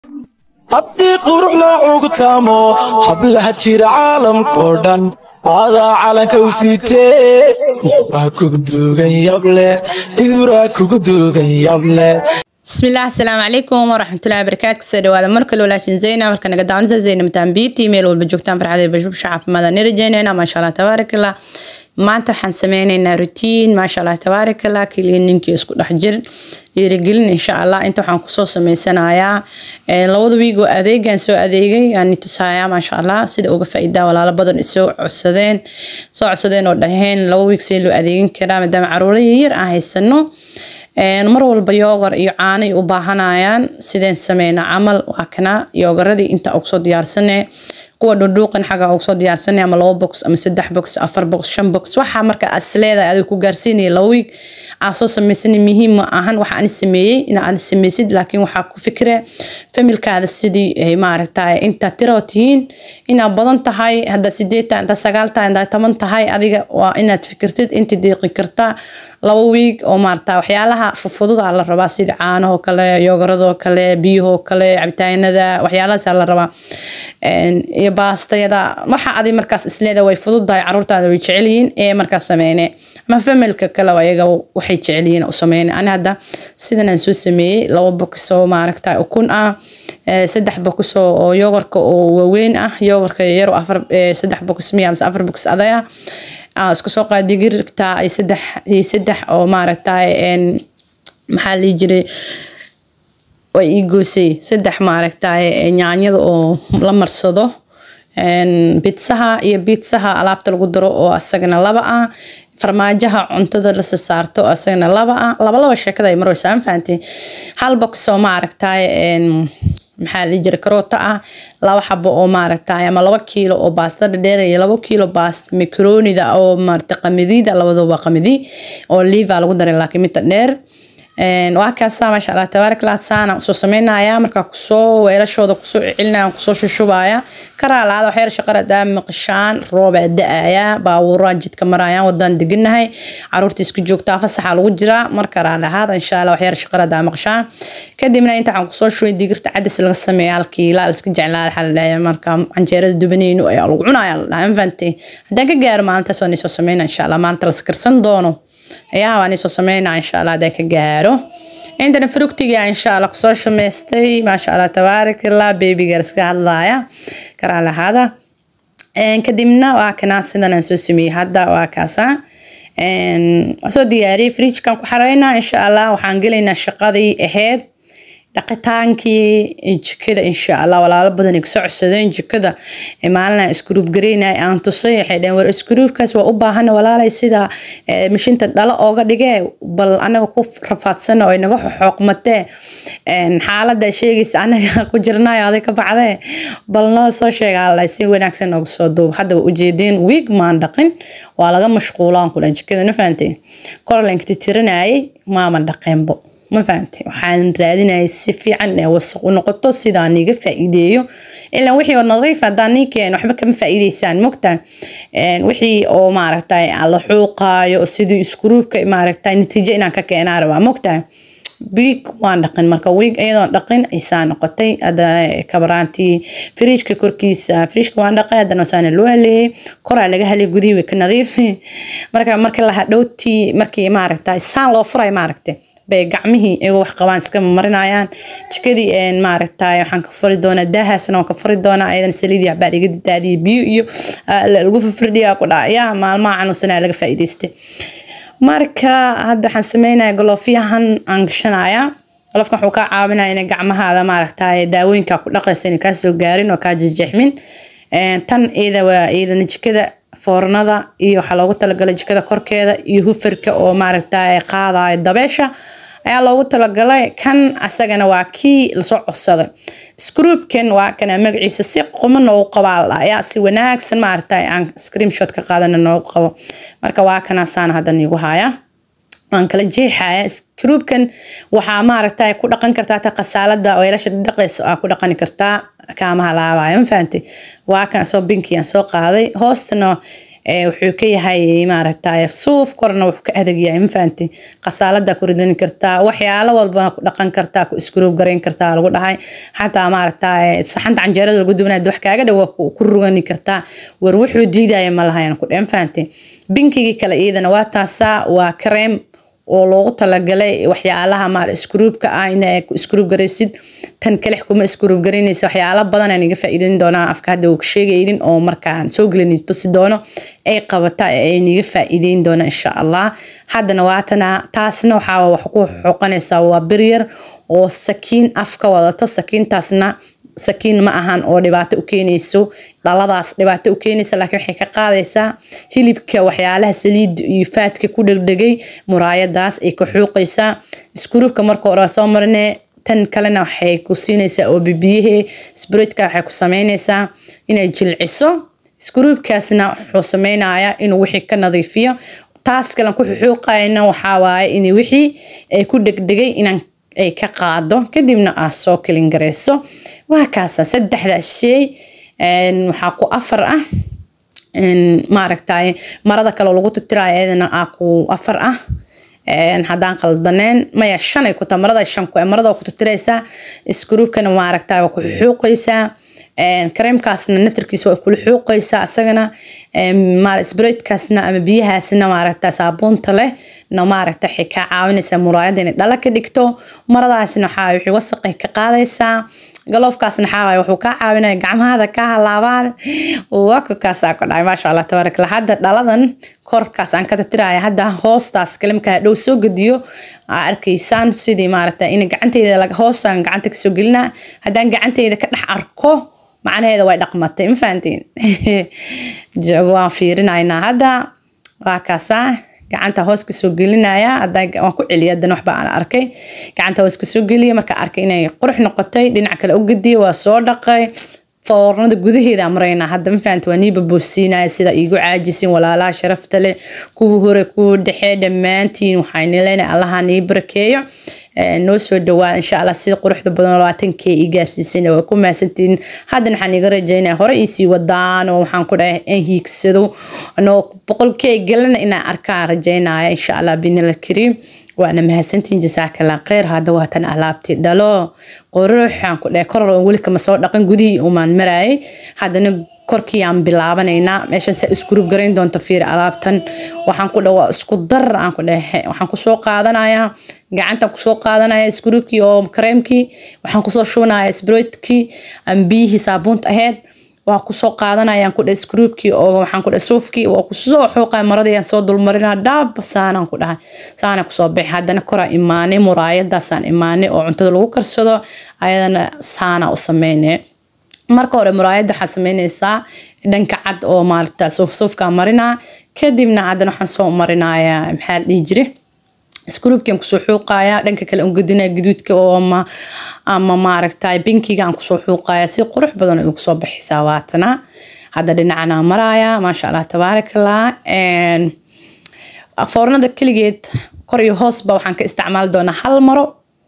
haddii qurux la cugtaamo hablaha jira caalamkoo dhan aadaa calanka u siitee waa kugu duugan yable ibraa kugu duugan yable bismillaah asalaamu calaykum waraxmatullahi wabarakaatu kasoo dhawaada mar kale walaashin zeyna marka naga daawanaysa zeyna mataan beauty meel walba joogtaan farxada bashbusha caafimaada ni rajeynayna maasha allah tabaarakallah maanta waxaan sameyneynaa rutiin maasha allah tabaarakallah kiliininkii isku dhex jir dhiirigelin insha allah inta waxaan kusoo sameysanayaa labada wiigoo adeegan soo adeegay aan tusayaa maasha allah sida uga faa'iidaa walaalo badan isoo codsadeen soo codsadeen oo dhaheen laba wiig see loo adeegin karaa maadaama caruuro yaryar aan haysano mar walba yoogar iyo caanay u baahanayaan sideen sameyna camal waa kana yoogaradii inta ugu soo diyaarsanee kuwa dhudhuuqan xaga ugu soo diyaarsanay ama labo box ama saddex box afar box shan box waxa marka aad isleedahay adiga ku gaarsiinaya laba wiig aad soo sameysanay muhiim ma ahan waxa ani sameeyey in aad sameysid laakiin waxaa ku fikre familkaada sidii ay maaragtay inta tiro tihiin inaad badan tahay hadda sideed tahay inta sagaal tahay inta toban tahay adiga waa inaad fikirtid inta deeqi kartaa laba wiig oo maarata waxyaalaha fufududa la rabaa sida caanahoo kale yoogaradoo kale biyahoo kale cabitaanada waxyaalahaasa la rabaa iyo baastayada waxa adi markaas isleeda way fududahay caruurtaada way jecelyihiin ee markaas sameyne ama familka kale ayaga waxay jecelyihiin u sameyne ani hadda sidan aan soo sameeyey laba bokisoo maaragta ukun ah saddex bokis oo yoogarka oo waaweyn ah yoogarka yaro afar saddex bokis miya amase afar bokis adaya iska soo qaad digirta ay saddex iyo saddex oo maaragtay maxaa lii jiray way ii goosay saddex maaragtay yaanyada oo la marsado bitsaha iyo bitsaha alaabta lagu daro oo asagana laba ah farmaajaha cuntada la saarto asagana laba ah laba laba sheekada ay marwaysa aan fahantay hal box oo maaragtay maxaa la jira karoota ah laba xabo oo maaragtay ama laba kiilo oo baasta dhadheer iyo laba kiilo baasta micronida oo maaragtay qamadida labadaba qamadi oo liva lagu daray laakiin midda dheer waa kaasa maasha allah tabaarak allah saana usoo sameynaya markaa kusoo weelashooda kusoo celinaya kusoo shushubaya karaalaada waxyar shaqara daa maqashaan roobaa da-aya baabuuraa jidka marayaan wadaan deganahay caruurta isku joogtaa fasaxa lagu jiraa mar karaalahaada insha allah waxyar shaqara daa maqashaan kadibna inta waxaan kusoo shubay digirta cadis laga sameeya halkiila la iska jeclaa waxaa la dhahay marka canjeerada dubaneyno ayaa lagu cunaya la dhahay fahantay haddaan ka gaaro maalintaas waan isoo sameyna insha allah maalinta la sakarsan doono ayaa waan isoo sameynaa insha allah haddaan ka gaaro intana frugtiga insha allah kusoo shumaystay maasha allah tabaarakallah babyga iska hadlaaya karaa lahaada kadibna waa kanaa sidan aan soo sameeyey hadda waa kaasa soo diyaariyey fridgekan ku xareynaa insha allah waxaan gelaynaa shaqadii ahayd dhaqitaankii jikada insha allah walaalo badan ay kusoo codsadeen jikada maalina iskuruub gareynay aan tusay waxay dhaheen war iskuruubkaas waa u baahana walaalay sida mashinta dhalo ooga dhigee bal anaga ku rafaadsana oo inaga xooqmatee xaalada sheegaysa anaga ku jirnayo aday ka baxdee bal noo soo sheega si wanaagsan nooga soo duub haddaba ujeedeen wiig maan dhaqin waa laga mashquulaan kulan jikada na fahantay korlanka titirinayay maama dhaqeenbo ma fahantay waxaan raadinayay si fiican ee wasaq u noqoto sidaan iga faa'iideeyo ilaa wixii oo nadiif haddaan nii keeno waxba kama faa'iideysaan mogta wixii oo maaragtay la xuuqaayo sidii iskuruubka maaragtay natiijo inaan ka keenaa rabaa mogta wiig waan dhaqin marka wiig iyadoon dhaqin aysaa noqotay hadda kabaraantii firiijka korkiisa firiijka waan dhaqay haddana saana loo haleeyey koraa laga halay gudihii way ka nadiif marka markii la hadhowtii markii maaragtay saan loo furay maaragtay bay gacmihii iyagoo wax qabaan iska marinayaan jikadii maaragtay waxaan ka furi doonaa daahaasna waan ka furi doonaa ayadan saliid iyo waxbaa iga daadiyay biyo iyo lagu firdhiyaa ku dhacaya maalmaha canuusanaa laga faa'iidaystay marka hadda waxaan sameynaya galoofyahan aan gashanaya golofkan wuxuu kaa caawinaya inay gacmahaada maaragtay daawooyinka ku dhaqaysa inay kaa soo gaarin oo kaa jejexmin tan iyada waa iyadana jikada foornada iyo waxaa loogu talagalay jikada korkeeda iyo hufarka oo maaragtay qaadayo dabeesha ayaa loogu talagalay kan asagana waa kii lasoo codsaday scroopkan waa kana magaciisa si quma noogu qabaa ayaa si wanaagsan maaragtay aan screenshot ka qaadana noogu qabo marka waa kana saana hadda niigu haya waan kala jeexaya scroopkan waxaa maaragtay ku dhaqan kartaa ta qasaalada weelasha dhaqaysa aa ku dhaqani kartaa kaamaha laabaya ma fahantay waa kan soo binkiyan soo qaaday hoostana wuxuu ka yahay maaragtay suuf korna wuxuu ka adag yahay mafahanti qasaalada ku ridani kartaa waxyaalo walba ku dhaqan kartaa ku iskuruub garayn kartaa lagu dhahay xataa maaragtay saxanta canjeerada lagu dubanaya wax kaaga dhow ku rugani kartaa war wuxuu diidaya ma lahayan ku dheh mafahanti binkigii kale iyadana waa taasaa waa kareem oo loogu talagalay waxyaalaha maar iskuruubka ah in ku iskuruub garaysid tan kale kuma iskuruub garaynaysa waxyaalo badan aan iga faa'iideyn doonaa afka hadda uu sheegaynin oo markaan soo gelin tusi doono ay qabata ay niga faa'iideyn doona insha allah haddana waatana taasna waxaa wax ku xoqanaysaa waa biryar oo sakiin afka wadato sakiintaasna sakiin ma ahan oo dhibaato u keenayso dhaladaas dhibaato u keenaysa laakiin waxay ka qaadaysaa hilibka waxyaalaha saliid iyo faadka ku dhegdhegay muraayadaas ay ka xuuqaysaa iskuruubka marka hore soo marine tan kalena waxay ku siinaysaa oo bibiyahe sbroidka waxay ku sameynaysaa inay jilciso iskuruubkaasna wuxuu sameynayaa inuu wixii ka nadiifiyo taas kalen ku xuuqayna waxaa waaye in wixii ay ku dhegdhegay inaan ay ka qaado kadibna aad soo kelin garayso waa kaasa saddexdaas shay waxaa ku afar ah maaragtay marada kale lagu titiraayo iyadana aa ku afar ah haddaan qaldaneen maya shan ay ku tahay marada shan ku marada ku titiraysaa iskuruubkana maaragtay waa ku xuuqaysaa kareemkaasna naftarkiisa waa kula xuuqaysaa isagana sbreidkaasna ama biyahaasna maaragta saabuunta leh na maaragta waxay kaa caawinaysaa muraayada inay dhala ka dhigto maradaasna waxaa wixii wasaqay ka qaadaysaa galoofkaasna waxaa wuxuu kaa caawinaya gacmahada ka halaabaan wakakaasaa ku dhacay maasha allah tabaarak allah hadda dhaladan korkaas aan ka tatiraya hadda hoostaas kalimka dhow soo gediyo aa arkaysaan sidii maaragta in gacanteyda hoostaan gacanta kasoo gelinaa haddaan gacanteyda ka dhex arko macnaheeda way dhaqmatay ma fahantiin waan fiirinaynaa hadda waa kaasaa gacanta hoos kasoo gelinaya waan ku celiya hadan waxba aan arkay gacanta hoos kasoo geliya markaa arkay inay qurux noqotay dhinac kale u gediya waa soo dhaqay foornada gudaheeda maraynaa hadda ma fahamta waa nii baboosiinaya sida iigu caajisin walaalaha sharafta leh kuwa hore kuwa dhexe dhammaantiin waxaan leenahay allaha nii barakeeyo noo soo dhawaa insha allah sida quruxda badan labaatankee ii gaarsiisan waa ku mahadsantiin haddana waxaan iga rajaynaya hore iisii wadaan oo waxaan ku dhahay aan hiigsado anoo boqolkee galana inaan arkaan rajaynaya insha allah binil kariim waana mahadsantiin jasaakallah kheyr hadda waatan alaabtii dhalo quruxaan ku dhahay kor weli kama soo dhaqan gudihii umaan maraayay haddana korkii aan bilaabanaynaa meeshan saa iskurub garayn doonta fiir alaabtan waxaan ku dhawa isku dar aan ku dhahe waxaan kusoo qaadanayaa gacanta kusoo qaadanaya iskurubkii oo kareemkii waxaan kusoo shubanayaa sbroidkii aan biyihii saabuunta ahayd waa kusoo qaadanayaan ku dhahay iskuruubkii oo waxaan ku dhahay suufkii waa kusoo xuuqaya maradii aan soo dulmarinaa dhaab saanaan ku dhahay saana kusoo bixi haddana koraa imaanay muraayadaasaan imaanay oo cuntada lagu karsado ayadana saana u sameynay marka hore muraayadda waxaa sameynaysaa dhanka cad oo maaragta suuf suufkaa marinaa kadibna haddana waxaan soo marinayaa maxaa la dhihi jire iskuruubkian kusoo xuuqaya dhanka kale aan gudinaya gaduudka oo ama ama maaragtay binkiga aan kusoo xuuqaya si qurux badan ay kusoo baxaysaa waatana hadda dhinacana maraya maasha allah tabaarakallah foornada keligeed kor iyo hoosba waxaan ka isticmaali doonaa hal maro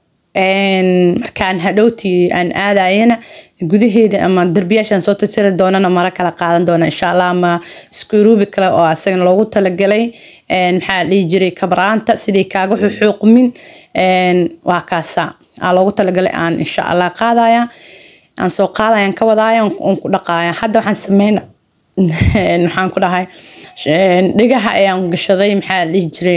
markaan hadhowtii aan aadayana gudaheeda ama darbiyaashaan soo tirtiri doonana maro kala qaadan doona insha allah ama iskuruubi kale oo asagana loogu talagalay maxaa la dhihi jiray kabraanta sidii kaaga xuxuuqmin waa kaasa aa loogu talagalay aan insha allah qaadaya aan soo qaadayaan ka wadaaya on ku dhaqaaya hadda waxaan sameyna waxaan ku dhahay dhigaha ayaan gashaday maxaa la dhihi jiray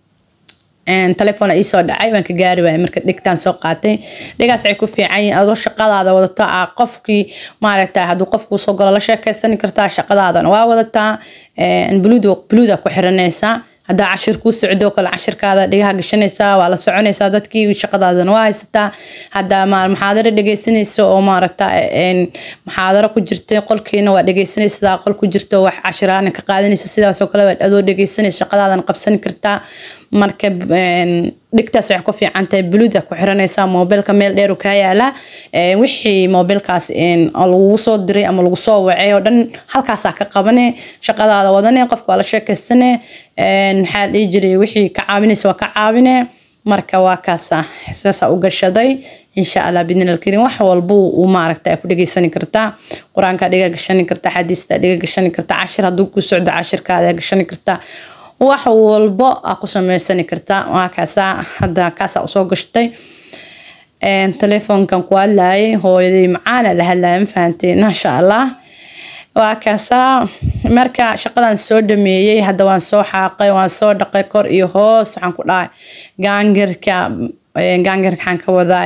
telefoon iisoo dhacay waan ka gaari waayay marka dhigtaan soo qaatay dhigaas waxay ku fiican yihiin adoo shaqadaada wadato ah qofkii maaragta hadduu qofkuu soo galo la sheekaysan kartaa shaqadaadana waa wadataa bluuda ku xiranaysaa haddaa cashir kuu socdo kale cashirkaada dhigaha gashanaysaa waa la soconaysaa dadkii shaqadaadana waa haysataa haddaa muxaadaro dhegeysanaysa oo maaragta muxaadaro ku jirta qolkiina waa dhegeysanaysaa qol ku jirto wax cashiraana ka qaadanaysa sidaasoo kale waad adoo dhegeysanaysa shaqadaadana qabsan kartaa marka dhigtaas waxay ku fiican tahay bluuda ku xiranaysaa moobilka meel dheer kaa yaala wixii moobilkaas lagu soo diray ama lagu soo wacay oo dhan halkaasaa ka qabane shaqadaada wadane qofka waa la sheekaysane maxaa la dhihi jiray wixii ka caawinaysa waa ka caawine marka waa kaasa saasa u gashaday insha allah bidnil karim wax walba uu maaragta ku dhageysani kartaa qur-aanka dhiga gashani kartaa xadiista dhiga gashani kartaa cashir hadduu ku socdo cashirkaada gashani kartaa wax walbo aa ku sameysani kartaa waa kaasa hadda kaasa usoo gashtay telefoonkan ku hadlayay hooyaday macaana la hadlaya ma fahanteen maasha allah waa kaasaa marka shaqadan soo dhameeyey hadda waan soo xaaqay waan soo dhaqay kor iyo hoos waxaan ku dhahay gaangirka gaangirka waxaan ka wadaa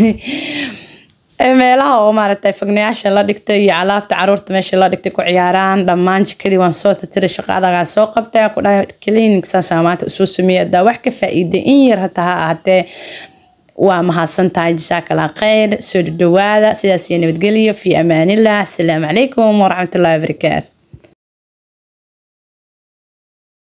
meelaha oo maaragtay fagnayaasha la dhigtay iyo alaabta caruurta meesha la dhigtay ku ciyaaraan dhammaan jikadii waan soo tatiray shaqadagaa soo qabtay ku dhahay clinic saasaa maanta usoo sameeyay haddaa wax ka faa'iiday in yar hata ha ahaatee waa mahadsan tahay jasaakala khayr soo dhawaada sidaas iyo nabadgelyo fi amaanillah asalaamu calaykum waraxmatullahi wabarakaatu